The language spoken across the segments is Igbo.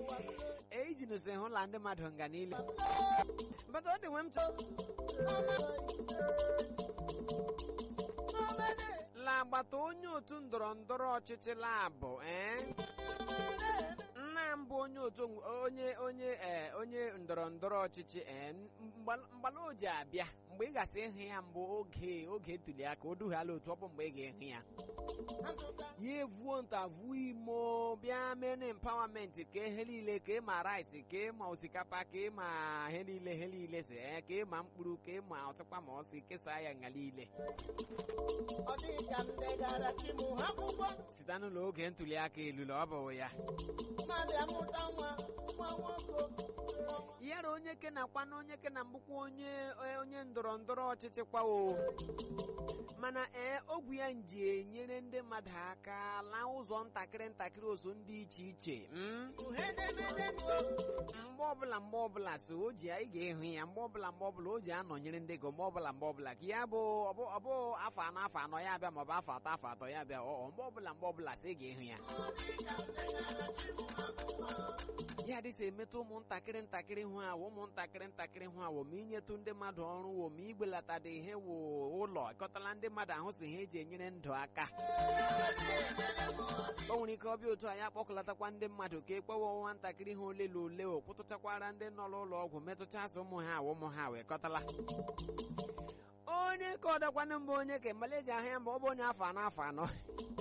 eji nụsị hụla ndị mmadụ nga niile bata ọ dị nwe m chọ lagbata onye otu ndọrọ ndọrọ ọchịchị labụ ee nna m bụ onye otu onye onye ee onye ndọrọ ndọrọ ọchịchị ee mgbala o ji abịa mgbe ị gasị ịhụ ya mbụ oge oge ntuli aka o dughala otu ọ bụ mgbe ị ga-ehụ ya ya evuo ntavuo imo bịa mene empawamenti ka ihe niile ka ịma rice ka ịma osikapa ka ịma ihe niile ihe niile si ee ka ịma mkpụrụ ka ịma ọsịkwa ma ọsị kesaa ya nga niile site n'ụlọ oge ntuli aka elulu ọ bụ ya yara onye ke na kwana onye ke na mbụkwa onye onye ndọrọ ndọrọ ọchịchị kwawo mana ee ogwu ya nji enyere ndị mmadụ aka laa ụzọ ntakịrị ntakịrị ozo ndị iche iche mgbe ọbụla mgbe ọbụla so o ji anyị ga-ehụ ya mgbe ọbụla mgbe ọbụla o ji anọnyere ndị go mgbe ọbụla mgbe ọbụla ka ya bụ ọbụ afọ anọ afọ anọ ya abịa maọbụ afọ atọ afọ atọ ya abịa ọ mgbe ọbụla mgbe ọbụla sị ga-ehụ ya ya dịsa emetụ ụmụntakịrị ntakịrị hụ awụ ụmụntakịrị ntakịrị hụ awụ ma inyetụ ndị mmadụ ọrụ wo ma igbelata ihe wo ụlọ ịkọtala ndị mmadụ ahụ si ha eji enyere ndụ aka o nwere ike ọbịa otu anyị akpọkọlatakwa ndị mmadụ ka ekpewe nwatakịrị ha ole na ole o kwụtụchakwara ndị nọ n'ụlọ ọgwụ metụchasị ụmụ ha awụ ụmụ ha wee kọtala onye ka ọdakwanụ mbụ onye ka maleji ahụ ya mgbe ọ bụ onye afọ anọ afọ anọ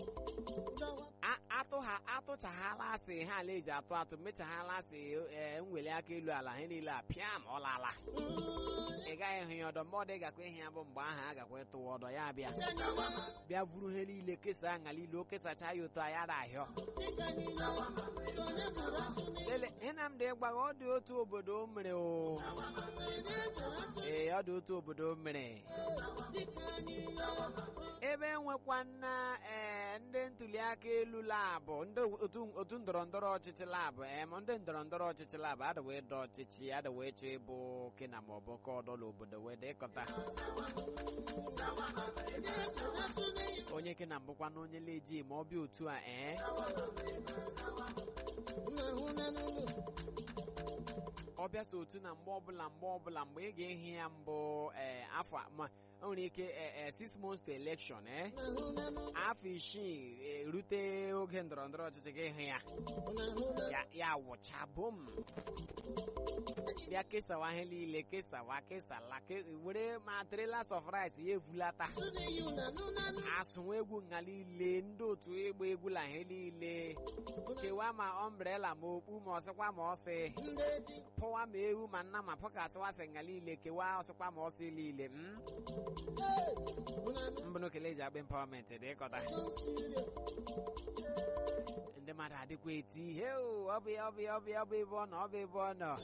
atụ ha atụchaghala asị ha ala eji atụ atụ mechaghala asị nweli aka elu ala ha niile a pịa ma ọ lala ị gaghị hụ ya ọdọ mmadụ ị gakwa ihe ya bụ mgbe ahụ a gakwa ịtụwa ọdọ ya bịa bịa vuru ha niile kesaa aṅa niile o kesacha ya otu anya da ahịọ lele Nnamdị gbaga ọ dị otu obodo mere o ee ọ dị otu obodo mere ebe enwekwa nna ee ndị ntuli aka elu labụ ndị otu ndọrọ ndọrọ ọchịchị labụ em ndị ndọrọ ndọrọ ọchịchị labụ adịwe ịdọ ọchịchị adịwe ịchọ ịbụ kena ma ọ bụ ka ọdọla obodo wee dịkọta onye kena mbụkwa na onye leji ma ọ bịa otu a ee ọ bịa so otu na mgbe ọbụla mgbe ọbụla mgbe ị ga-ehi ya mbụ ee afọ ma o nwere ike six months to election eh afọ isii erute oge ndọrọ ndọrọ ọchịchị gị hụ ya ya wụcha bom bịa kesawa ihe niile kesawa kesala were ma trailers of rice ya evulata asụnwa egwu nga niile ndị otu ịgba egwu la ihe niile kewaa ma ombrela ma okpu ma ọsịkwa ma ọsị pụwa ma ewu ma nna ma pọkasịwasị nga niile kewaa ọsịkwa ma ọsị niile mbụnụ kele eji akpa empawamenti dị ịkọta ndị mmadụ adịkwa eti ihe ọ bụ ya ọ bụ ya ọ bụ ya ọ bụ ebe ọ nọ ọ bụ ebe ọ nọ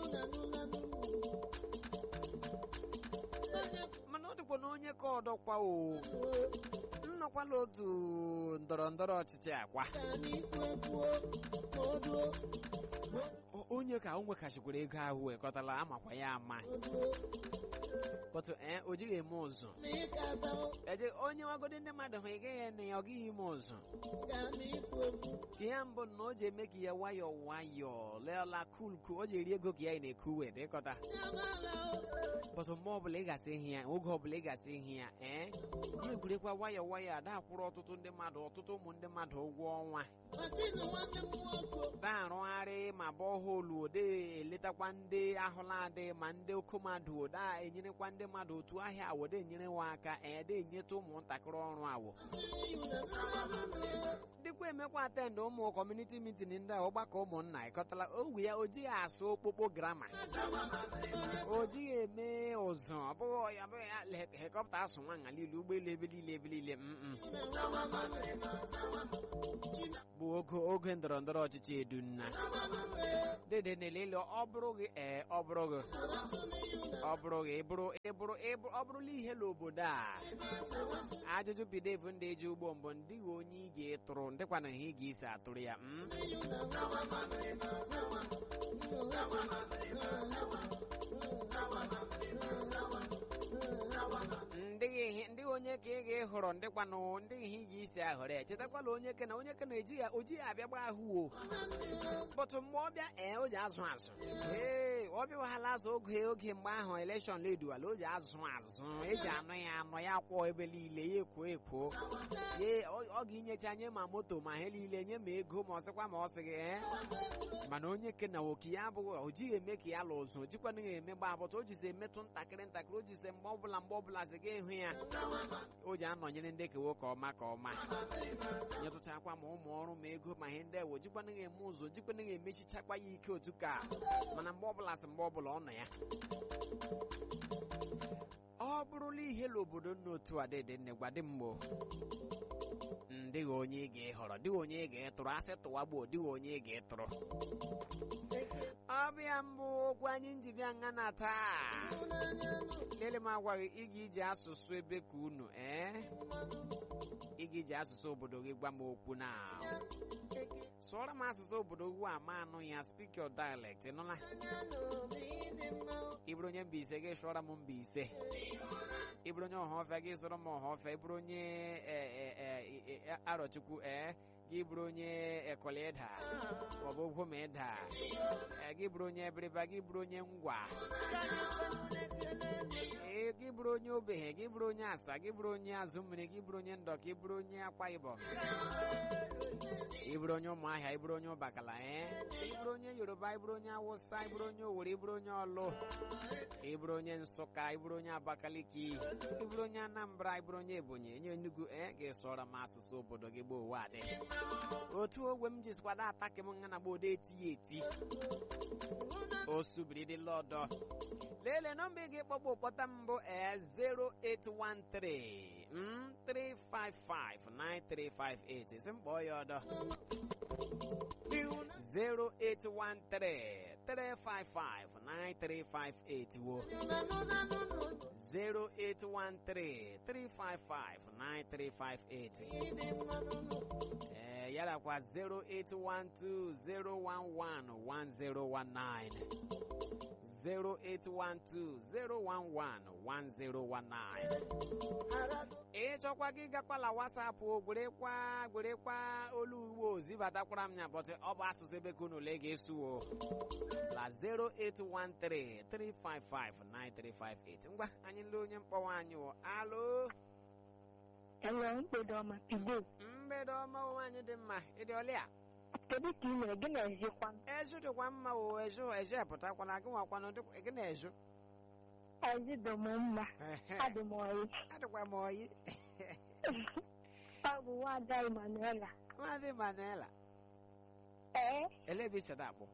mana ọ dịkwa na onye ka ọdọkwa o nnọkwala otu ndọrọ ndọrọ ọchịchị akwa onye ka o nwekachikwara ego ahụ wekọtala amakwa ya ama bọtụ ee o jighị eme ụzụ eje onye nwagodi ndị mmadụ hụ ị gaghị ene ya ọ gaghị ime ụzụ ka ya mbụ na o ji eme ka ya nwayọọ nwayọọ leela kulku o ji eri ego ka ya na-eku wee dịkọta bọtụ mgbe ọbụla ị gasị ihe ya oge ọbụla ị gasị ihe ya ee ya egwurekwa nwayọọ nwayọọ ada akwụrụ ọtụtụ ndị mmadụ ọtụtụ ụmụ ndị mmadụ ụgwọ ọnwa na-arụgharị ma bọhoolu ode eletakwa ndị ahụla adị ma ndị okommadụ oda enyerekwa ndị mmadụ otu ahịa awode enyere nwa aka ede enyeta ụmụntakịrị ọrụ awụ dịkwa emekwa atendị ụmụ kọmuniti mitin ndị a ọgbakọ ụmụnna ịkọtala owu ya o jighị asụ okpokpo grama o jighị eme ụzụ ọ bụghị ya bụghị ya helikọpta asụ nwanya niile ụgbọelu ebe niile ebe niile bụ oge oge ndọrọ ndọrọ ọchịchị edunna dede na-elele ọ bụrụ gị ee ọ bụrụ gị ọ bụrụ gị ịbụrụ ịbụrụ ọ bụrụla ihe n'obodo a ajụjụ bidevu ndị eji ugbo mbụ ndị onye ị ga-etụrụ ndịkwa na ihe ị ga-esi atụrụ ya ndị onye ka ị ga-ehọrọ ndịkwanụ ndị ihe ị ga-esi ahọrọ ya chetakwala onye ke na onye ke na eji ya oji ya abịa gba ahụ o bọtụ mgbe ọ bịa ee o ji azụ azụ ee ọ bịawaghala azụ oge oge mgbe ahụ elekshọn leduwala o ji azụ azụ eji anụ ya anụ ya kwụọ ebe niile ya ekwo ekwo ye ọ ga-inyecha nye ma moto ma ihe niile nye ma ego ma ọ sịkwa ma ọ sị gị ee mana onye ke na nwoke ya abụghị o jighị eme ka ya lụ ụzụ o jikwana ya eme gba abụta o jizi emetụ ntakịrị ntakịrị o jizi mgbe ọbụla mgbe ọbụla sị ga ịhụ ya o ji anọnyere ndị kewo ka ọma ka ọma nyetụchakwa ma ụmụ ọrụ ma ego ma ihe ndị ewo jikwana ya eme ụzọ jikwana ya emechichakwa ya ike otu ka mana mgbe ọbụla sị mgbe ọbụla ọ nọ ya ọ bụrụla ihe n'obodo nna otu a dịdị nne gwa dị mgbo dịghị onye ị ga-ehọrọ dịghị onye ị ga-etụrụ asị tụwa gboo dịghị onye ị ga-etụrụ ọbịa mbụ okwu anyị nji bịa nga na taa lele m agwaghị ịga iji asụsụ ebe ka unu ee ịga iji asụsụ obodo gị gwa m okwu na sụọrọ m asụsụ obodo gị ama anụ ya speak your dialect nụla ịbụrụ onye Mbaise gị sụọrọ m Mbaise ịbụrụ onye ọhaọfịa gị sụrụ m ọhaọfịa ịbụrụ onye arọchukwu ee gị bụrụ onye ekoleda maọbụ ogwomeda gị bụrụ onye ebiriba gị bụrụ onye ngwa ee gị bụrụ onye obeghe gị bụrụ onye asa gị bụrụ onye azụ mmiri gị bụrụ onye ndọka ị bụrụ onye akwa ibom ị bụrụ onye ụmụahịa ị bụrụ onye ụbakala ee ị bụrụ onye yoruba ị bụrụ onye awụsa ị bụrụ onye owere ị bụrụ onye ọlụ ị bụrụ onye nsụka ị bụrụ onye abakaliki ị bụrụ onye anambra ị bụrụ onye ebonyi onye enugu ee ga-esụọrọ m asụsụ obodo gị gboo ụwa adị otu ogwe m jisikwado ataki m nga na gbodo eti eti o subiri dị lọdọ lelee nọmba ị ga-ekpọkpọ ụkpọta mbụ ee 0813 3559358 si mkpọọ ya ọdọ 0813 3559358 wo 0813 3559358 ee yarakwa 08120111019 08120111019 ịchọkwa gị gakwala wasapụ gwerekwa gwerekwa olu ugbo zibatakwara m ya bọtụ ọ bụ asụsụ ebe ka unu ole ga-esuwo la 08133559358 ngwa anyị nle onye mkpọwa anyị wụ alo enwe mgbede ọma pido mgbede ọma onwe anyị dị mma ịdị ọlịa kedu ka ị mere gị na-ezikwa ezu dịkwa mma o ezu ezu epụtakwana gị nwakwana gị na-ezu ezi dị m mma adị m oyi adịkwa m oyi ọ bụ nwada Emanuela nwadị Manuela ee elebe isi akpọ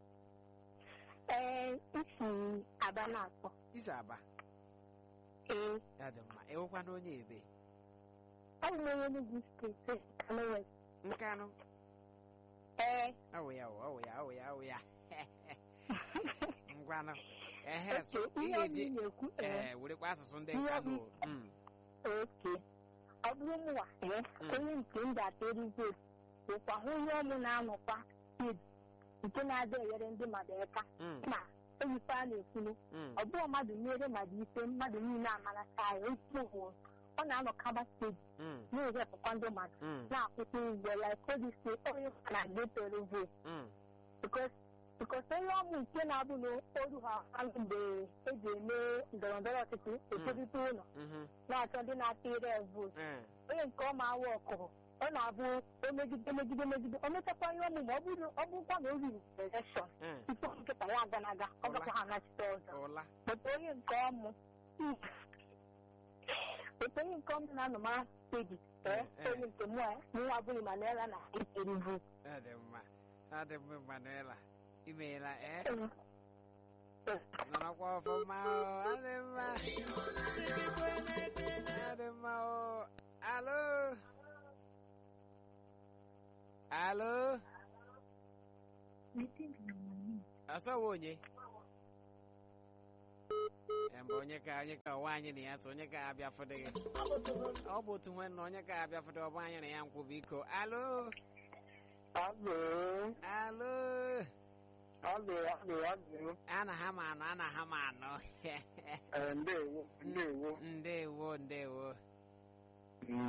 ee isi aba na-akpọ isi aba ee ya dị mma ewekwana onye ebe ọ bụ onye Enugu steeti Kano West nkanụ ee awụ ya awụ ya awụ ya awụ ya ngwanụ ehe so oke ị ihe ga-eji ọbụla na-ekwu ee ee werekwa asụsụ ndị Ihe nkanụ ọbụla- mm, oke ọ bụrụ mụwa ee Mm. onye nke m ga-ateri vootu bụkwa hụ ihe ọmụ na-anọkwa id nke na-adị enyere ndị mmadụ aka mm, ma eyife a na-ekwulu mm, ọ bụrụ mmadụ mere mmadụ ife mmadụ niile amarata ya ezigbo ọ na-anọkaba steji mm, na-ewepụkwa ndị mmadụ mm, na-akwụkwọ ụgwọ ya kodise onye na getoro vootu mm, bikos onye ọmụ nke na-abụ na oru ha anụ mgbe eji eme ndọrọ ndọrọ ọchịchị etolite ụlọ mhm, na-achọ ndị na-atịre vootu eh, onye nke ọma awa ọkụrụ ọ na-abụ omegide megide megide o mechakwa ihe ọmụ ma ọ bụrụ ọ bụrụkwa na o riri elekshọn eh, tupu nkịta ya aganaga ọ gakwa ha anachite ọzọ ụla otu onye nke ọmụ otu onye nke ọmụ na-anọ ma steji ee Eh, eh. onye nke mụ nwa bụrụ Manuela na etiri vootu ọ dị mma ọ dị mma Manuela imeela ee nọrọkwa ọfụma o ọ dị mma ọ dị mma o alo alo asawa onye Eh, mba onye ka onye ka ọwa anyị na ya so onye ka abịa fụdị gị ọ bụ otu nwe na onye ka abịa fụdị ọ bụ anyị na ya nkwụ biko alo Alo, alo alo, alo, alo. ana ha ma anụ ana ha ma anụ Ee, ndewo, ndewo. ndewo ndewo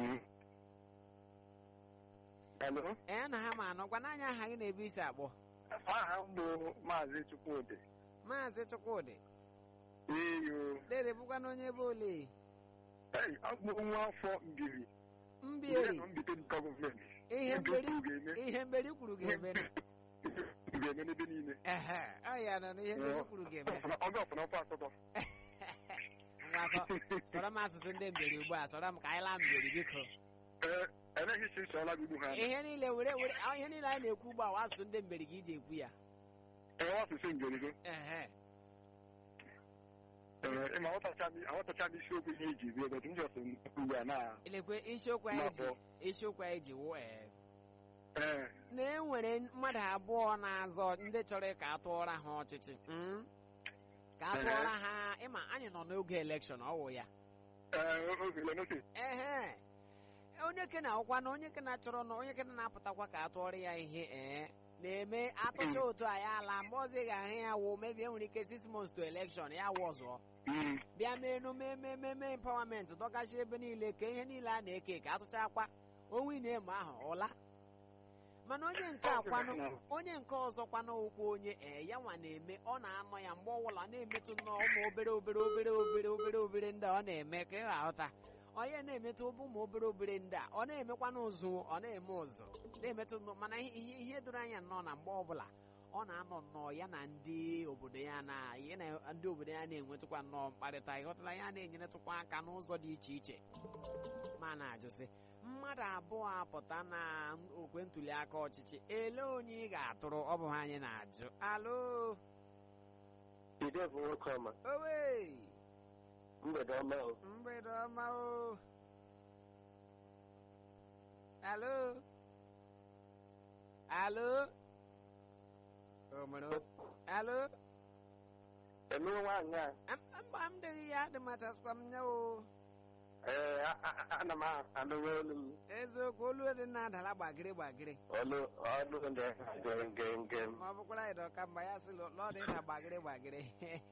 Alo? ee ana ha ma anụ gwana anyị aha gị na-ebe isi akpọ aha m bụ maazị Chukwudị maazị chukwudị eyo dede bụkwa na onye ebe ole ei abụ nwa afọ mbiri mberi nọ mbite nke gọọmenti ihe Ndị mberi ukwu ga-eme ihe mberi kwuru ga-eme ga-eme n'ebe niile ehe ọ ya nọ na ihe mberi kwuru ga-eme ọgụ ọfụna ọfọ asatọ ngwa sọ sọrọ m asụsụ ndị mberi ugbu a sọrọ m ka anyị laa mberi biko ee emeghị isi nsọla gị ugbu ha ihe niile were were ah, ihe niile anyị na-ekwu ugbu a wa asụsụ ndị mberi ka iji ekwu ya ee asụsụ ngerigo ehe ee ịma aghọtacha m aghọtacha m isiokwu ihe iji bie ebe ndị ọsọ ugbu a na elekwe isiokwu anyị ji N'afọ. isiokwu anyị ji wụ ee ee na e nwere mmadụ abụọ na-azọ ndị chọrọ ka a tụọra ha ọchịchị mm? ka a Ehe. tụọra ha ịma anyị nọ n'oge elekshọn ọ wụ ya ee ogele n'ofe ehe onye ke na-akwụkwa na onye ke na-achọrọ na onye ke na-apụtakwa ka a tụọrọ ya ihe ee na-eme atụcha otu a ya ala mgbe ọzọ ị ga-ahụ ya wụ mebi enwere ike six months to election ya wụ ọzọ Mm. bịa mee emume ememe eme empawament dọgachi ebe niile ka ihe niile a na-eke ka atụcha akwa onwe na-eme ahụ ụla mana onye nke akwanụ onye nke ọzọ kwanụ ụkwụ onye ee ya nwa na-eme ọ na-anọ ya mgbe ọbụla na-emetụ nnọọ ụmụ obere obere obere obere obere obere ndị a ọ na-eme ka ị ga-aghọta onye na-emetụ ụbụ ụmụ obere obere ndị a ọ na-emekwanụ ụzụ ọ na-eme ụzụ na-emetụ nnọọ mana ihe ihe doro anya nnọọ na mgbe ọbụla ọ na-anọ nnọọ ya na ndị obodo ya na ya na ndị obodo ya na-enwetụkwa nnọọ mkparịta ịghọtala ya na-enyeretụkwa aka n'ụzọ dị iche iche ma na-ajụsị mmadụ abụọ apụta na okwe ntuli aka ọchịchị ele onye ị ga-atụrụ ọ bụ ha anyị na-ajụ alo Ide bụ nwoke ọma owe mgbede ọma o mgbede ọma o alo alo o mere o- alo eme nwaanyị a Am- mba m dịghị ya dị matasịkwa m ya o ee a- a- a- ana m anụrụ olu m eziokwu olu dị na-adala gbagịrị gbagịrị ọlụ ọlụ ndị nge nge nge m. ma ọ bụkwara ịdọ ka mba ya sị lọdị na gbagịrị gbagịrị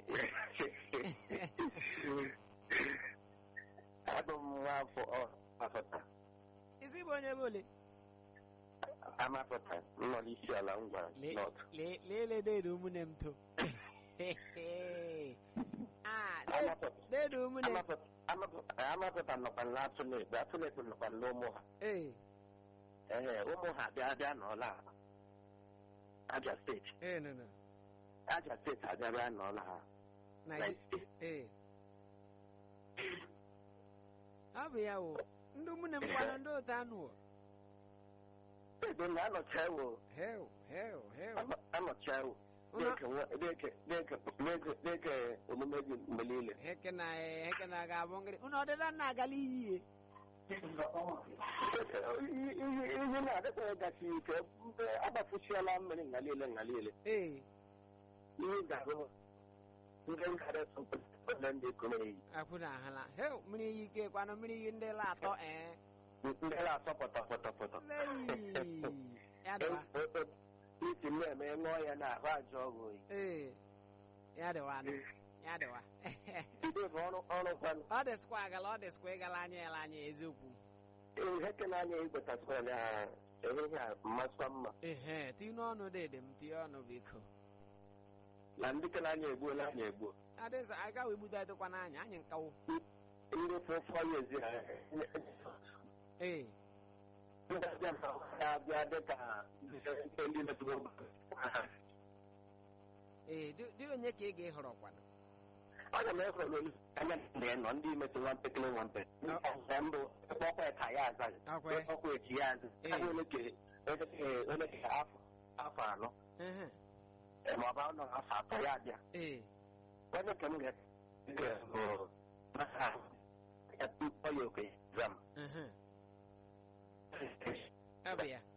abụ m nwa afọ ọ afọta isi bụ onye bụ ole amapụta nọ n'isi ala ngwa Le- nọt le- leele deedu ụmụnne m to Ah, de- amapụta deedu ụmụnne m amapụta amapụta amapụta nọkwa n'atụlekpe atụlekpe nọkwa n'ụmụ ha ee ee ụmụ ha bịa bịa n'ọla Abia steeti ee no no Abia steeti abịa bịa n'ọla ha na na gị ee ọ bụ ya wụ ndị ụmụnne m kwanụ ndị otu anụ o ebe na anọcha ewo heo heo heo anọcha ewo Ụlọ- na-eke omume gị mgbe niile heke na heke na ga-abụ ngịrị unu ọdịda nna agala iyi ihe na-adịkwa gasị ike mgbe agbafuchiela mmiri nga niile nga niile ee ihe ga-ahụ ndị nkara sọpụta ndị komeri akwụ na ahala heo mmiri iyi ike kwanụ mmiri iyi ndị la atọ ee ndị na-asọ pọtọ pọtọ pọtọ Leyi. ya dịwa isi m na-eme ṅụọ ya na ahụ aja ọgwụ oyi ee ya dịwa nụ. ya dịwa ide bụ ọrụ ọrụ kwanụ ọ dịsịkwa agala ọ dịsịkwa ịgala anya ya anya eziokwu ihe ke na-anya igwetasịkwa na ehihie a mmasịkwa mma ehe tinye n'ọnụ dede m tinye ọnụ biko na ndị ke na-anya egbuola anya egbuo adịsa aga wee gbudo adịkwa n'anya anyị nkawo ndị fụfọ ya ezi ha ee ndị abịa ma na-abịa dịka ndị metụrụ ee dị dị onye ka ị ga-ehọrọ kwanụ ọ ga m efe n'olu anya ndị nọ ndị metụ nwa mpekele nwa mpe nke mbụ ọkwa ka ya azaghị Akwa. ọkwa echi ya azụ Ee. Ọ bụ onye ke- onye ke- onye ke afọ afọ anọ ehe eh, ma ọ bụ anọ afọ atọ ya abịa ee onye ke m ga ga- bụ maka ya tupu ya okenye zam ehe ọ bụ ya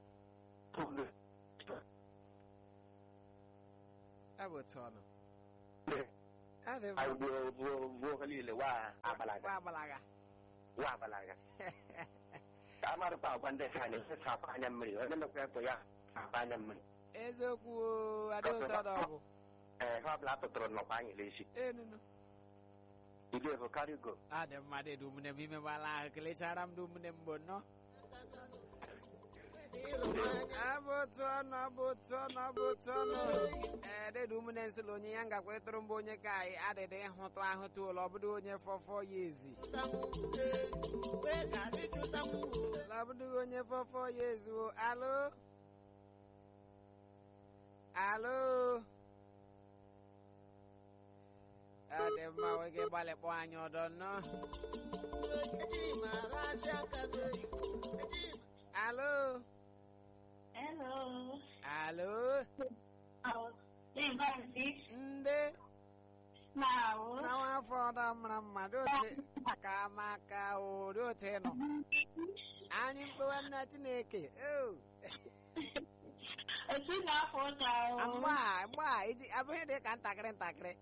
ọ bụ otu ọnụ ọ dị mma gbuo gbuo gbuo ha niile wa agbalaga gwa agbalaga wa agbalaga amarụkwa agwa ndị ka na-efesapụ anya mmiri onye mekwa ekwe ya apụ anya mmiri eziokwu o, adị otu ọdụ ọgwụ ee ha ọbụla tụtụrụ nnọkwa anyị n'echi enunu ide bụ karigo ọ dị mma dị ụmụnne m imegbala ahụ kelechara m ndị ụmụnne m bụ nnọọ abụ otu ọnụ abụ otu ọnụ abụ otu ọnụ ee dịda ụmụnne nsịla onye ya ngakwa ịtụrụ mbụ onye ka anyị adịdị ịhụtụ ahụtụ ụlọ ọbụdụ onye fọfọ ya ezi ọbụdụ onye fọfọ ya ezi o alo alo ọ dị mma nwoke gbalịkpọ anyị ọdọ nnọọ alo Hello. alo Oh, Lee Bansi. ndị Now. na nwafọ ọda mara mma dị otu ka maka o dị otu ị nọ anyị mkpewa nna chineke o Otu na-afọ ụta o. mgba a mgba a iji abụghị dị ka ntakịrị ntakịrị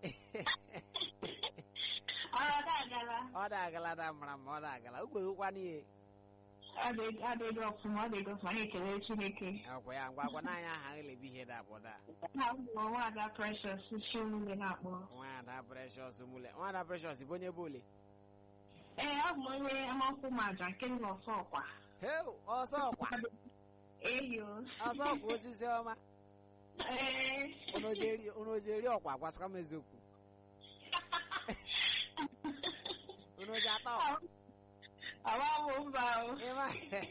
Ọrụ ga-agala. ọ da agala da mara mma ọ da agala ugweghịkwa n'ihe Adịghị ọfụma, ọ dịghị ọfụma, anyị ekele Chineke. ọkwa ya ngwa gwa n'anya aha elebi ihe da abụọ da Ha bụ nwaada Precious Chiwule na-akpọ. nwada precious mule nwada precious bụ onye bụ ole Ee, ọ bụ onye amankwụ maja nke nọ ọsọ ọkwa. heu ọsọ ọkwa Eyo. ọsọ ọkwa osisi ọma Ee. unu oji eri ọkwa gwasịkwa m eziokwu unu oji ata ọkwa Awa bụ mba o. ịma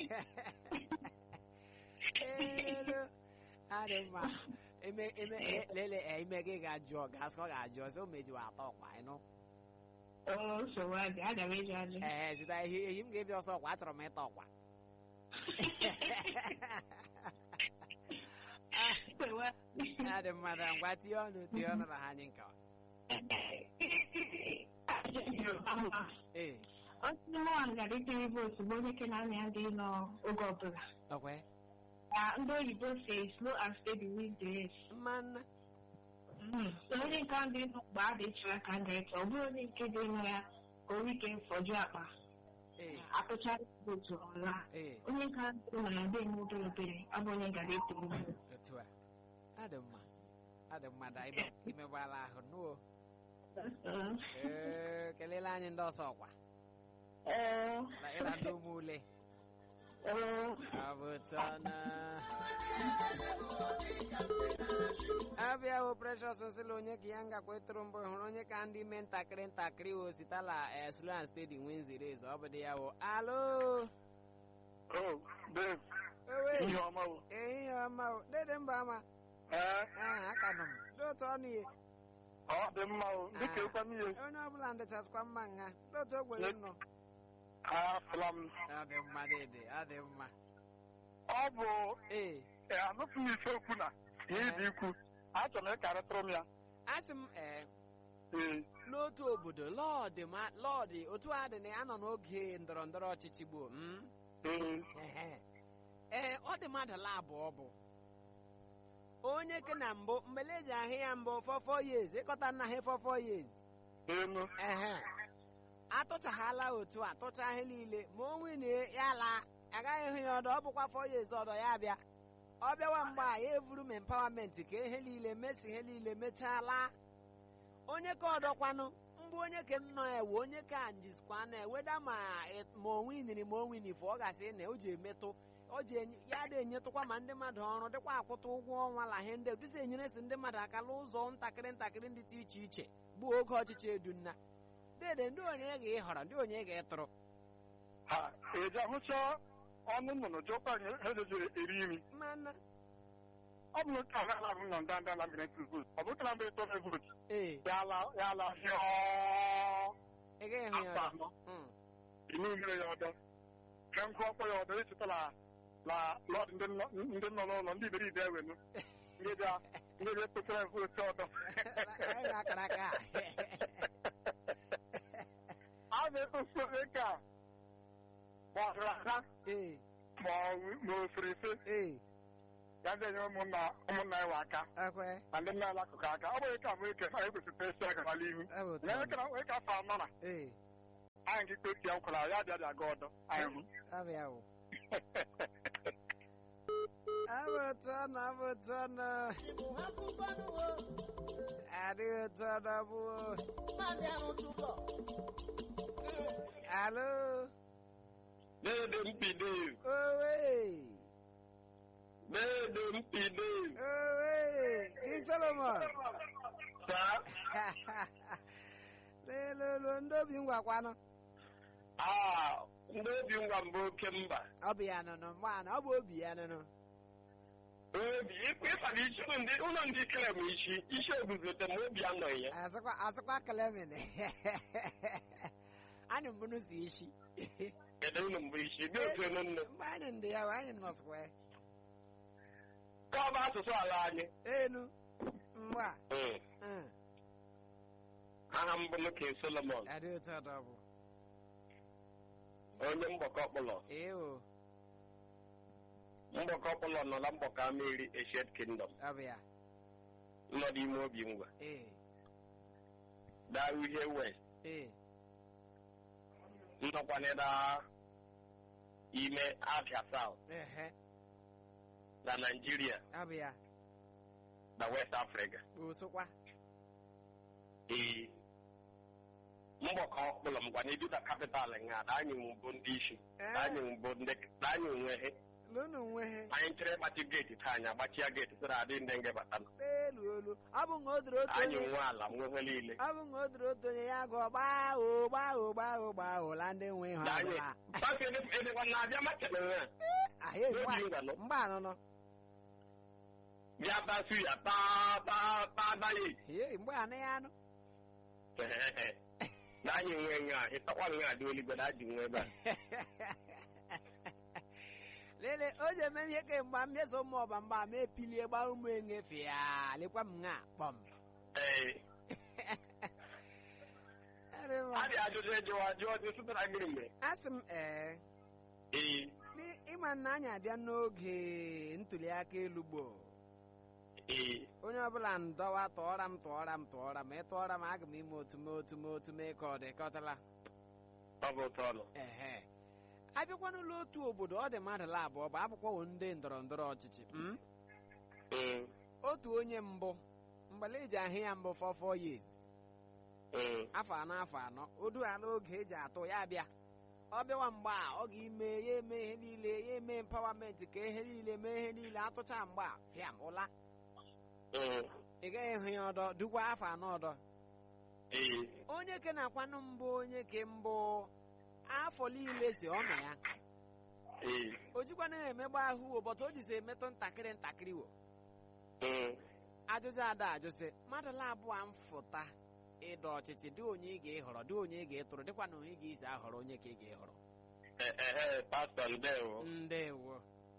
elu adị mma eme eme e- lele e, ime gị ga-ajụ gasị ọ ga-ajụ ọsọ mejiwa ata ọkwa ịnụ Oo, nsogbu adị, aga m eji ajụ. ee zita ehi ehi m ga-ebi ọsọ ọkwa achọrọ m ịta ọkwa Nsogbu adị. adị mma na ngwa tinye ọnụ tinye ọnụ na ha anyị nkawa ee Otu nwaanyị ga-adịtiri vootu bụ onye ke na-anya ndị nọ oge ọbụla. ọkwa Na ndị oyibo si slow and steady wins the race. mmanụ Mm. So onye nke ahụ dị nọ mgbe a dịchara ka ndị eche, ọ bụrụ onye nke dị nọ ya ka o ike fọjụ akpa ee atụchara vootu ọla. ee Onye nke ahụ dị nọ ya dị eme obere obere abụ onye ga-adịtiri vootu. otu a adị mma adị mma da ime- imegbala ahụ nuo Mm. ee kelela anyị ndị ọsọ ọkwa Ee, na ịla ndị ụmụ ule ee, abụtana abịa bụ precious nsịla onye ka ya ngakwa ịtụrụ mbụ hụrụ onye ka ndị mee ntakịrị ntakịrị o sitala eh, slow and steady wins the race ọ bụ dị ya bụ alo Oh, babe, ewe ihe ọma o. ehihie ọma o dede mba ama Ee, ee aka nọ m dị otu ọnụ ihe ọ dị mma o. Dịka ịkwa m ihe, onye ọbụla ndịchasịkwa mma nha dị otu ogbenye m nọ afụla m. ọ dị mma dede ọ dị mma Ọ bụ ee ee, anụpụ m ife okwu na ihe dị ikwu. Achọrọ m ịkarịtụrụ m ya. asị m ee Ee, n'otu obodo lọọdị ma lọọdị otu a dị na ya nọ n'oge ndọrọ ndọrọ ọchịchị gboo mm? ee, Ehe. ee ọ dị mmadụ la abụọ bụ onye ke na mbụ mgbele eji ahụ ya mbụ fọfọ years ịkọta nna ha fọfọ years enu. ehe atụchaghala otu a tụcha ihe niile ma o nwunye ya laa agaghị ịhụ ya ọdọ ọ bụkwa fọ years ọdọ ya bịa ọ bịawa mgbe a ya evuru m empawamenti ka ihe niile mesi ihe niile mechaa laa onye ka ọdọkwanụ mbụ onye ke nnọọ ewe onye ka njizikwa na eweda ma ị- ma onwe iniri ma onwe inifụ ọ gasị na o ji emetụ o ji enye- ya dị enyetụkwa ma ndị mmadụ ọrụ dịkwa akwụta ụgwọ ọnwa la ihe ndị dịsa enyere si ndị mmadụ aka n'ụzọ ntakịrị ntakịrị ndị dị iche iche bụ oge ọchịchị edunna dede ndị onye ga ịhọrọ ndị onye ga ịtụrụ Ha, eji ahụcha ọnụ nnụnụ jụkwa anyị ha eji eri imi. mmanụ Ọ bụ nke ala ala m nọ ndanda na mmiri ntụ vootu. Ọ bụ nke na mgbe ịtọ na vootu. ee Ya ala ya ala hịọọ ị gaghị ịhụ ya afọ ọdọ anọ. Mm. Inu mmiri ya ọdọ. Ka nkụ ọkpọ ya ọdọ echeta la la lọd ndị nọ ndị nọ n'ụlọ ndị iberibe ewenu. Ndị bịa ndị bịa kpetara vootu ọdọ. Anyị ga-akara aka a. A na-ekposi onye ka ma ọ hụrụ aka ee ma ọ ma o fere efe ee ya ndị enye ụmụnna ụmụnna ya wa aka ekwe na ndị nna ya akụkụ aka ọ bụghị ka mụ ike na ekwesịrị esi aga n'ala ihu ọ bụ otu na ọ eke dị. na onye ka afọ anọ na ee anyị nke kpesi ya nkwara ya bịa bịa ga ọdọ anyị hụ ọ bụ ya bụ ọ bụ otu ọ nọ ọ bụ otu ọ nọ adịghị otu ọ nọ bụ alo na-ede mbido owe Dedo mpide. owe king solomon Sa. lelolo ndị obi ngwakwanụ Ah, ndị obi ngwa mbụ oke mba. ọ bụ ya nụnụ mgbaana ọ bụ obi ya nụnụ Obi ịkpịsara isi ndị ụlọ ndị kere m isi isi eguzote m obi anọghị ya. azụkwa azụkwa kelemin anyị mbụ n'ụzọ isi Kedu ụlọ mbụ isi dị otu enu nne. mgbe anyị ndị ya anyị nọsịkwa ya Ka ọ bụ asụsụ ala anyị. enu mgba Mm. Aha mbụ m King Solomon. adị otu ọdọ bụ Onye mgbakọ ọkpụlọ. ee o Mgbakọ ọkpụlọ nọ na mgbakọ Ameri Ancient Kingdom. ọ bụ ya Nọ n'ime obi ngwa. ee Daa uhie West. ee Nnọkwanịda ime Abia South ehe na Nigeria ọ bụ ya na West Africa. osokwa Ee. Mgbakọ ọkpụlọ m gwa na eduta kapital nga na anyị mbụ ndị isi. Na anyị mbụ ndị na anyị onwe ha. lụnụ onwe ha Anyị chere gbachi geeti taa anyị agbachia geeti sịrị adị ndị nga bata. elu olu ọ bụ na o doro otu Anyị onye nwe ala nwe ihe niile. ọ bụ na o doro otu onye ya gụọ gbaa o gbaa o gbaa o gbaa o la ndị nwe ha Na anyị ọbụla Pasi edekwa na-abịa machara nwe a. ahịa N'obi ngwa nọ. mgba anụnụ Bịa basu ya taa taa taa daye. ee mgbe anụ ya anụ na anyị nwe nga ịtakwa nga dị oligwe na ajị nwe ebe a. lele o ji eme ihe kemgbe m meso ụmụ ọba mgba ma epilie gbaa ụmụ enyefe ya lekwa m nga kpọm Ee. a dị ajụjụ ejewa jụọ dị sụtara gịnị mgbe asị m ee ee N'i- ịma na anyị abịa n'oge ntuli aka elu gboo ee onye ọbụla ndọwa tụọra m tụọra m tụọra m ịtụọra m aga m ime otu m otu m otu m ịka ọ dị kọtala ọ bụ ụtọ ọnụ ehe abịakwa n'ụlọ otu obodo ọ dị mmadụ la abụọ bụ abụkwawo ndị ndọrọ ndọrọ ọchịchị mm? Mm, otu onye mbụ mgbale eji ahụ ya mbụ for four years mm, afọ anọ afọ anọ odu ha n'oge eji atụ ya bịa ọ bịawa mgbe a ọ ga-ime ya eme ihe niile ya eme empawamenti ka ihe niile mee ihe niile atụcha mgbe a fiam ụla mm, ị gaghị ịhụ ya ọdọ dukwa afọ anọ ọdọ ee onye ke na-akwanụ mbụ onye ke mbụ afọ niile si ọ na ya ee o jikwana emegba ahụ ụbọchị o jizi emetụ ntakịrị ntakịrị wo mm, ajụjụ ada ajụsị mmadụ labụọ mfụta ịdọ ọchịchị dị onye ị ga-ehọrọ dị onye ị ga-etụrụ dịkwa na onye ị ga-esi ahọrọ onye ka ị ga-ehọrọ eh, eh, eh, pastọ ndewo ndewo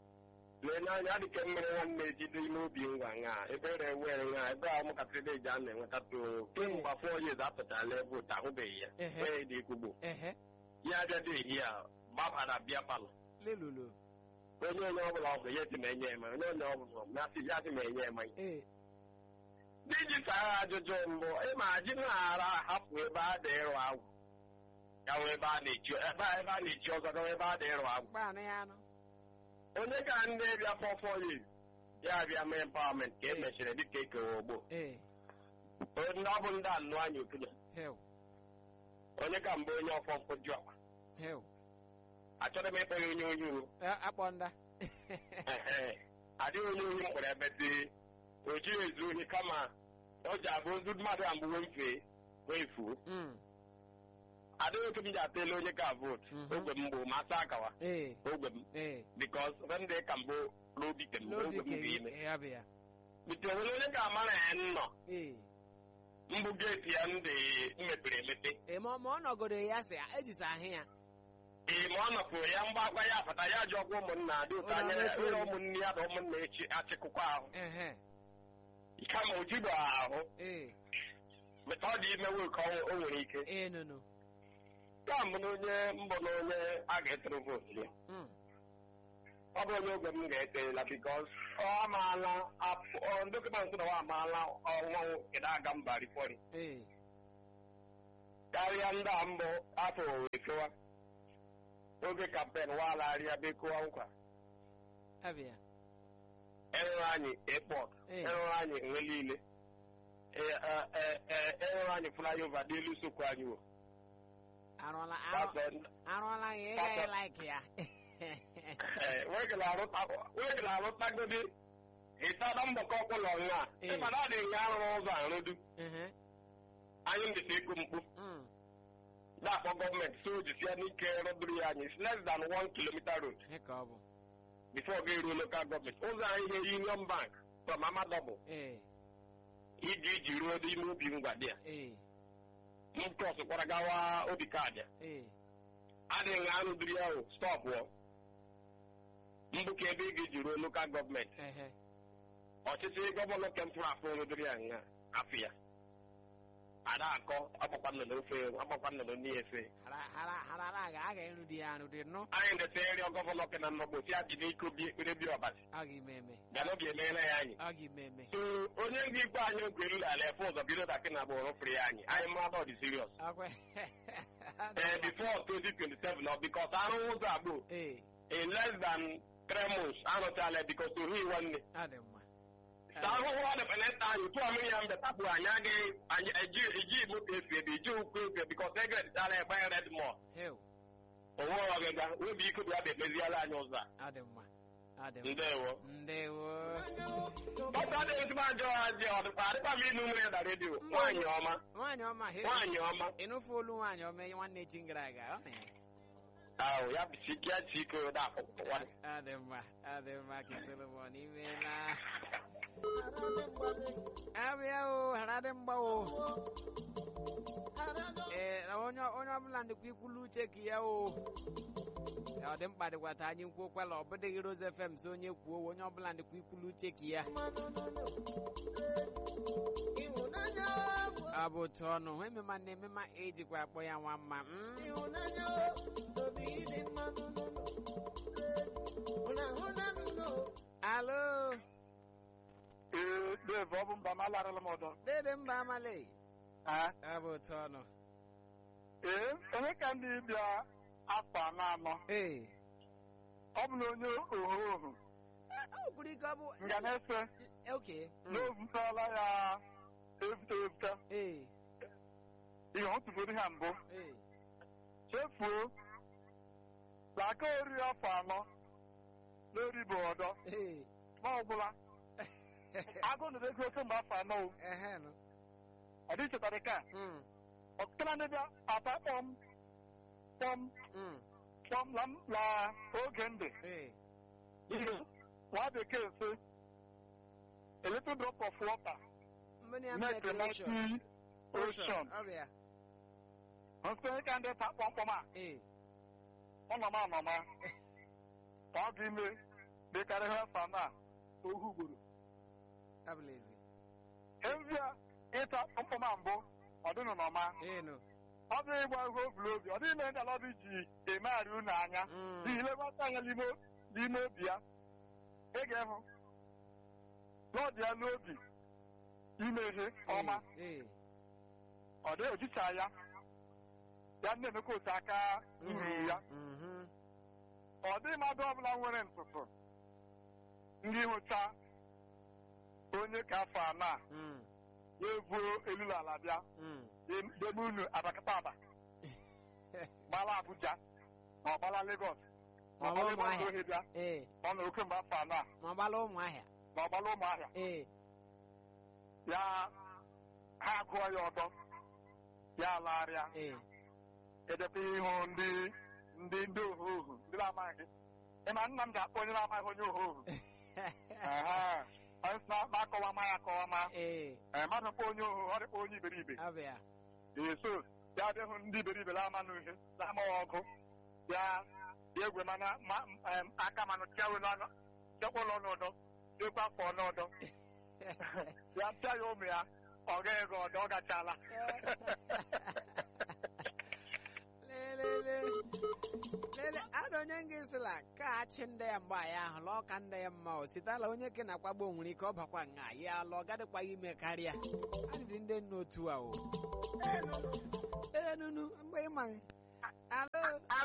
lee n'anya adịke mmiri nwanne ejide ime obi ngwa nga ebe ere were nga ebe a ụmụntakịrị eji a na-enwetata o kemgbe afọ onye apụtala ebe ụta ahụbeghị ya Ehe. onye dị ikwugbo ehe ya abịado ehi a gbabara bịa palọ lelulu onye onye ọbụla ọ bụ ya si ma enye eme onye onye ọbụla na-asị ya sị ma enye eme ee n'iji sara ajụjụ mbụ ịma ji na-ara hapụ ebe a dị ịrụ agwụ gawa ebe a na-echi ebe a ebe a na-echi ọzọ gawa ebe a dị ịrụ agwụ gbanụ ya anụ onye ka ndị bịa fọfọ yi ya bịa mee empawamenti ka e mechiri dịka ekewa ogbo ee ndị ọ bụ ndị anụ anya okene hel onye ka mbụ onye ọfọ mkpoju akpa hel achọrọ m ịkpọ ya onye onye uwe akpọ nda Ehe. adịghị onye ohi mkpọrọ ebe dị o jighị ezu ohi kama o ji abụ ozu mmadụ a mbụ wee mfee wee fuo Mm, adịghị otu m ji atele onye ka vootu Mhm. ogwe m bụ ma asa akawa ee ogwe m ee bikos ndị ka mbụ n'obi ke m n'obi ogwe m ka ga-ime ya bụ ya bite onwere onye ga-amara ya nnọ ee mbụ geeti ya ndị mepere emepe ee ma ma ọ nọgodo ya si ejisi ahụ ya ee ma ọ nọpụrụ ya mgbakwa ya fata ya ji ọgwụ ụmụnna dị ụtọ anya Ụlọ ya na-eche nwere elu. ụmụnne ya na ụmụnna echi achịkụkwa ahụ ehe kama o jigbo ahụ ee meta ọ dị ime nwoke o nwere ike ee nụnụ ka mbụ na onye mbụ na onye a ga-etụrụ vootu ya Mm, ọ bụ onye ogwe m ga-eterela bikos ọ amaala afọ- ọ, dọkịta nsị na ọ amaala ọnwa kedu aga mba rifọri ee karịa ndị a mbụ afọ efewa oge kampen walagharịa bekowa nkwa ya bụ ya enwere anyị airport Ee. enwere anyị nwe niile Ee, e- e- e- enwere anyị flyover n'elu sokwu anyị wo arụọla arụ- That's all. arụọla ya ị gaghị laiki ya wege na-arụtagodi ịtada mgbakọ ọkpụlọ nwa Ee. ịmana ọ dị nga arụrụ ụzọ arụdu Ehe. anyị mbịta ịkụ mkpu Mm. na-akpọ gọọmenti so jisie n'ike rụdụrụ ya anyị it's less than one kilometer road Ihe ka ọ bụ. before ga eruo local gọọmenti ụzọ anyị ihe union bank from amadọbụ Ee. iji iji ruo n'ime ubi ngwa dị ya Ee. m krọskwara gawa obi kaadị Ee. adịghị nga arụdụrụ ya o stọpụ mbụka ebe ị ga-eji ruo lokal gọọmenti Ehe. ọchịchị gọvanọ kempụrụ afọ rụdụrụ ya nga afọ ya ada akọ agbakwa nnụnụ ofe agbakwa nnụnụ n'ihe Hara hara hara ala ga aga ịrụ di ya arụ dị nọ. anyị na-ete nri gọvanọ ke na nnọgbo si adị n'iko bi ekpere bi ọbasi Ọ ga ime eme. gana obi emeela ya anyị Ọ ga ime eme. so onye ndị ikpe anyị oge elu ala efe ụzọ bido daki na agbụrụ fere ya anyị anyị mmadụ ọ dị serious Akwe. ee before 2027 ọ bikos arụrụ ụzọ agbụ Ee. in less than three months arụchala bikos ohu nwanne Ọ dị mma. sa ahụhụ ọ dịpeleta anyị tụọ mmiri ya mbe tapụ anyị agaghị anyị eji eji moto efi ebe iji ụkwụ efi bikos egreditala egbe red mall Heu. onwe ọgịga obi ike bụ ya bụ ekpeziela anyị ụzọ a Ọ dị mma. Ọ dị mma. ndewo Ndewo. ọtọ dị ezigbo ajọ ajọ ọdịkwa adịkwa m ịnụ nwere na redio nwaanyị ọma Nwaanyị ọma he. nwaanyị ọma Ịnụfu olu nwaanyị ọma nwanne echi gara aga. Ọ na ya. ahụ ya bụ chikia chike ụda akwụkwọ nwanne Ọ dị mma. Ọ dị mma ka Solomon imeela. Abịa o, hara dị mgba o. Ee, na onye onye ọbụla ndịkwa ikwulu uche ka ya o. Ee, Ọ dị mkpa dịkwata anyị nkwuokwala ọ bụdịghị Rose FM so onye kwuo onye ọbụla ndịkwa ikwulu uche ka ya. Ọ bụ otu ọnụ emema na emema ejikwa akpọ ya nwa mma. mm? Alo, ee dave ọ bụ mba ma alarala m ọdọ dede mba amale. Ah, Ọ bụ otu ọnụ. ee onye ka ndị bịa afọ anọ anọ Ee. ọ bụ na onye ohu ohu O kwuru ike ọ bụ. nga na-efe Okay. mm, n'ovutala ya evute evute Ee. ihe ọ tụfuru ha mbụ Ee. chefuo na aka ori afọ anọ n'oribo ọdọ Ee. ma ọbụla agụ nụrụ ego oke mgbe afọ anọ o Ehe nụ. ọ dị chetara ka Mm, ọtụtụ na ndị bịa ata kpọm kpọm mm, kpọm na na oge ndị Ee. ihe nwa bekee sị a little drop of water Mmiri ya make a mighty mighty ocean Ọ bụ ya. ọtụtụ ka ndị ta kpọmkpọm a Ee. ọnọma ọnọma ka ọ dị ime dịkarịa afọ anọ a ohu gburu Abụla ezi. ezi a ịta kpọmkpọm a mbụ ọ dịnụ n'ọma Ee nụ. ọ bụ ịgba ihe obulu obi ọ dịghị ime ndị ala ọbụ ji emegharị unu anya Mm, n'ihi lebata anya n'ime n'ime obi ya ị ga-ehụ na ọ dị ya n'obi ime ihe ọma Ee. ọ dịghị ojicha ya ya na-emekwa otu aka nri ya Mhm. ọ dịghị mmadụ ọbụla nwere ntụtụ ndị hụcha onye ka afọ anọ a Mm, ya ebuo elulu ala bịa mm. debe unu abakata aba gbala Abuja ma ọ gbala Lagos ma ọ Ma ọ gbala bụ ebe ọzọ Ụmụahịa. ohi bịa Ee. ọ nọ oke mgbe afọ anọ a Ma ọ gbala ụmụahịa. ma ọ gbala ụmụahịa Ee. ya ha agụọ ya ọdọ ya alagharịa Ee. edekwa ihu ndị ndị ndị ohu ohu ndị na-amaghị ịma nna m ga-akpọ onye na-amaghị onye ohu ohu Ehe. Onye sị na akọwa ma ya akọwa ma Ee. Ee, mmadụ kpọ onye ohu ọ dịkpọ onye iberibe Ọ bụ ya. eso ya bịa hụ ndị iberibe na-ama n'uhe na-amaghị ọgụ ya ya egwe mana ma- em, aka manụ chiawe n'ọnụ chekwa ụlọ n'ụdọ chekwa afọ n'ụdọ ya pịa ya ụmụ ya ọ gaghị ego ọdọ ọ gachala lelele lele ada onye nga esila ka achị ndị ya mgbe ya ahụ lọọ ka ndị ya mma o sitala onye ke na-akwagbo nwere ike ọ bakwa nga ya lọ gadịkwaghị ime karịa adịdị ndị nna otu a o ee nunu mgbe ịma alo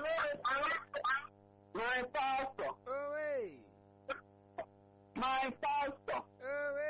my pastor owe my pastor owe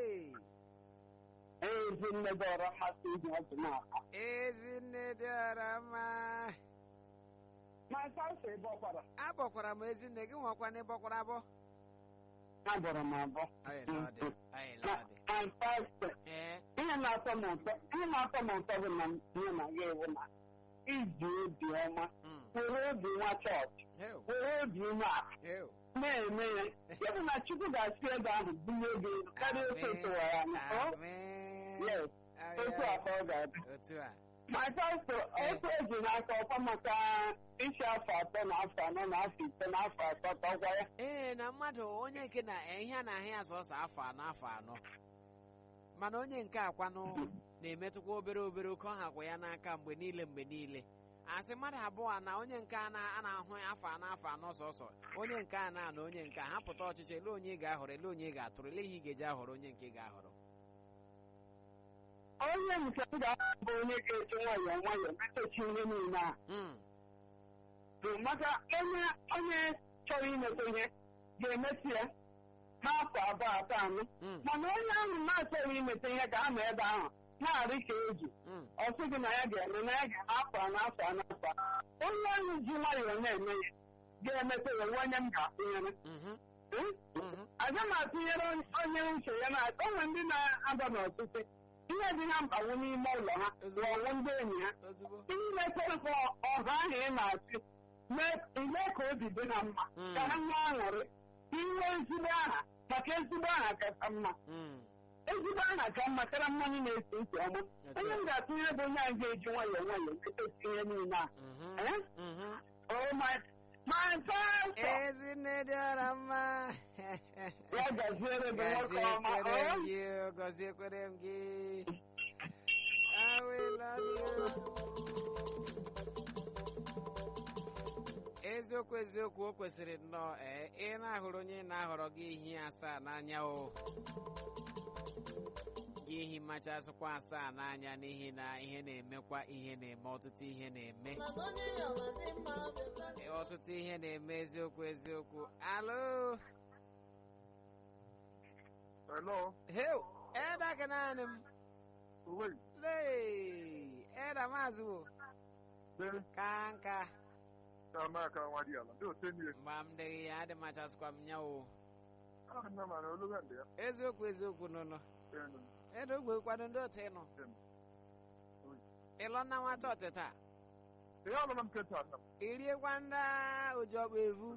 ezi nne gị ọrọ mmasị iji ọtụ n'aka ezinne dị ọra mma ma saụsụ ebe ọkwara abọkwara m ezinne gị nwakwa na ịbọkwara abọ abọrọ m abọ Anyị lọdị, anyị lọdị. my pastor ee ihe na-atọ m ụtọ ihe na-atọ m ụtọ bụ na ihe na ya ewu na iji obi ọma mm, were obi nwa chọọchị heu, were obi umeala heu. na-eme ya ya bụ na chukwu ga-asị ebe ahụ bulie gị elu karịa otu tụwara anya ọ Amen. yes Ay, otu ay. afọ ọ ga-adị otu a my pastor otu eji n'aka ọkwa maka isi afọ atọ na afọ anọ na afọ ise na afọ asatọ gwa ya ee na mmadụ onye nke na ihe a na-ahụ ya sọsọ afọ anọ afọ anọ mana onye nke akwanụ na-emetụkwa obere obere oke ọhakwa ya n'aka mgbe niile mgbe niile asị mmadụ abụọ na onye nke a na- a na-ahụ afọ anọ afọ anọ sọsọ onye nke a na-ana onye nke a ha pụta ọchịchị ele onye ị ga-ahọrọ ele onye ị ga-atụrụ ele ihe ị ga-eji ahọrọ onye nke ị ga-ahọrọ onye nke m ga-abụ onye ga-eji nwayọọ nwayọọ metachi ihe niile a Mm, bụ maka onye onye chọrọ imeta ihe ga-emesi ya n'afọ abụọ atọ anọ mm, mana onye ahụ na-achọghị imeta ihe ga-anọ ebe ahụ na-arị ka eji mm. ọ sị gị na ya ga-eme na ya ga-eme afọ anọ afọ anọ afọ anọ. onye ahụ ji nwayọọ na-eme ya ga-emeta ya nwe onye m ga-atụnyere Mhm, Hmm? mhm. aga m atụnyere onye uche ya na onwe ndị na-aba n'ọtụtụ ihe dị ha mkpagbu n'ime ụlọ ha bụ ọnwụ ndị enyi ha ozugbo imetere ka ọha ahụ ị na-achị mee ka obi dị ha mma Mm. ka ha nwee aṅụrị inwe ezigbo aha maka ezigbo aha kacha mma Mm, ezigbo aha ka mma karịa mmanya na-esi isi ọma Otu onye a. m ga-atụnyere bụ onye ahụ ga-eji nwayọọ nwayọọ metesi ihe niile a mhm, Eh? mhm. Oh my my pastor ezinne dị ọra mma ya gaziere gị nwoke ọma gọziekwere m oh. gị o, gọziekwere m gị I will love you. eziokwu eziokwu o kwesịrị nnọọ ee ị na-ahụrụ onye na-ahọrọ gị ihi asaa n'anya o gị ihi mmacha asụkwa asaa n'anya n'ihi na ihe na-emekwa ihe na-eme ọtụtụ ihe na-eme Ee, ọtụtụ ihe na-eme eziokwu eziokwu alo Hello. heu eda ka naanị m Uwe. lee eda maazị wo Dee. ka nka Ka ma ka nwa di ala. Ndị ote niile. mgbe m dịghị ya adị machasịkwa m nya o Ah, nna ma na oluga ndị ya. eziokwu eziokwu nụnụ Enu. eda ogbe kwado ndị otu ịnụ ịlọ na nwa chọọchị taa Ihe ọbụla m keta nna m. iriekwa ndị oji ọkpa evu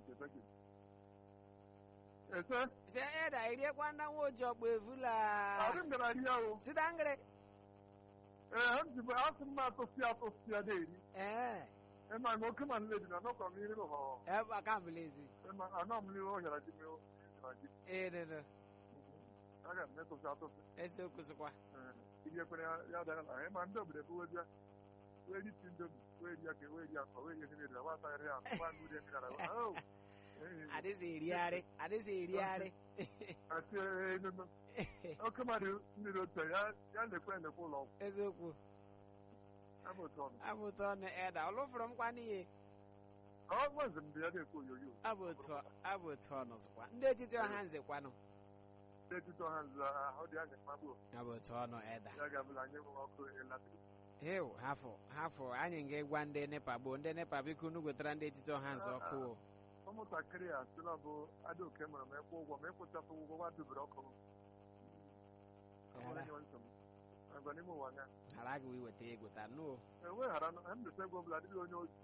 Ese. si eda iriekwa ndị nwa oji ọkpa evu la Adị m gara rie o. sida ngịrị Ee, ha m ji bụ asị m atụsị atụsị ya na-eri. ee Ema ma oke ma nledi na nọkọ m iri ụhọ. ebe aka mbelezi Ema anọ m n'ihu ọhịara ji m na ji. ee nụnụ Aga m etụsị atụsị. eziokwu sịkwa Ee, Ihe kwere ya ya dara na ịma ndị obodo bụ webịa. Wee ri ti ndomi, wee ri ya ka wee ri akọ, wee ri ihe niile, wa asa ya akọ, wa nri ya mmiri ara. Oh. Ee. adịghị erigharị adịghị erigharị Asị enunu. Oke mmadụ mmiri otu a, ya ya lekwe elekwe ụlọ ọgwụ. eziokwu Abụ otu ọnụ. abụtụ ọnụ eda ọ lụfụrụ m kwa n'ihe Ọ gwazị m dị ya na-ekwu oyoyo. abụ otu abụ otu ọnụ sịkwa ndị etiti ọha nze kwanụ N'etiti ọha nzu ahụ dị anya mkpagbu. abụ otu ọnụ eda Ya ga-abụla anyị nwere ọkụ elatrik. heu hafụ hafụ anyị ga-egwa ndị nepa gboo ndị nepa biko unu gwetara ndị etiti ọha nze ọkụ o Ụmụntakịrị a sị na ọ bụ Adaoke mụrụ m ịkwụ ụgwọ ma ịkwụchapụ ụgwọ gwa dubere ọkụ. Ghara- Agwa n'ime ụwa anya. ghara gị iweta ego taa nụ o enweghara na mbesa ego ọbụla adịghị onye ozi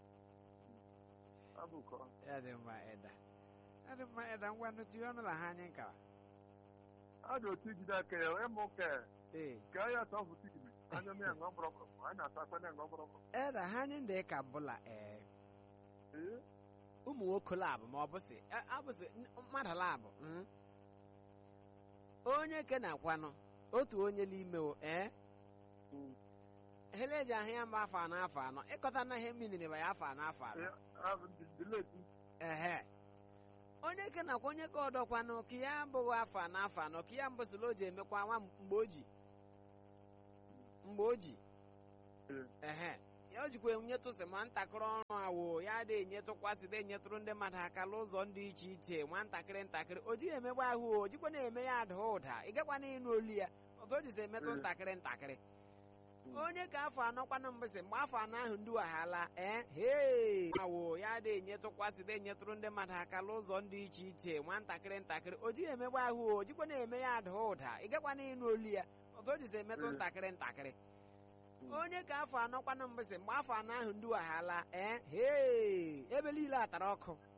abụkọ ya dị mma eda ya dị mma eda ngwa nnụ tinye ọnụ na ha anyị nka a dị otu ijide aka ya ịmụ ka ee ka ya atọ bụ tigiri anya m ya ṅụọ mkpọrọkpọrọ anyị ata akwa na ṅụọ mkpọrọkpọrọ eda ha anyị ndị ka bụla ee ee ụmụ nwoke labụ ma ọ bụ sị a- abụsị n- mmadụ labụ mm. onye ke na-akwanụ otu onye n'ime o ee hele eji ahụ ya mba afọ anọ afọ anọ ịkọta na ihe miniri ba ya afọ anọ afọ anọ dileti ehe onye ke nakwa onye ka ọdọkwanụ ka ya abụghị afọ anọ afọ anọ ka ya mbụsịla o ji emekwa nwa mgbe o ji mgbe o ji ehe ya o jikwa enyetụsị ma ntakịrị ọrụ awo ya adịghị enyetụkwasị dị enyetụrụ ndị mmadụ aka n'ụzọ dị iche iche nwa ntakịrị ntakịrị o jighị emegbe ahụ o o jikwa na-eme ya ada ụda ị gakwa na ịnụ olu ya ọtụ o jisi emetụ Mm. ntakịrị ntakịrị onye ka afọ anọkwanụ mbụsị mgbe afọ anọ ahụ ndị waghala ee hee awo ya dị enyetụkwasị dị enyetụrụ ndị mmadụ aka n'ụzọ dị iche iche nwatakịrị ntakịrị o jighị emegbe ahụ o jikwa na-eme ya ada ụda ị gakwana ịnụ olu ya otu o jizi emetụ ntakịrị ntakịrị onye ka afọ anọkwanụ mbụsị mgbe afọ anọ ahụ ndị waghala ee hee ebe niile atara ọkụ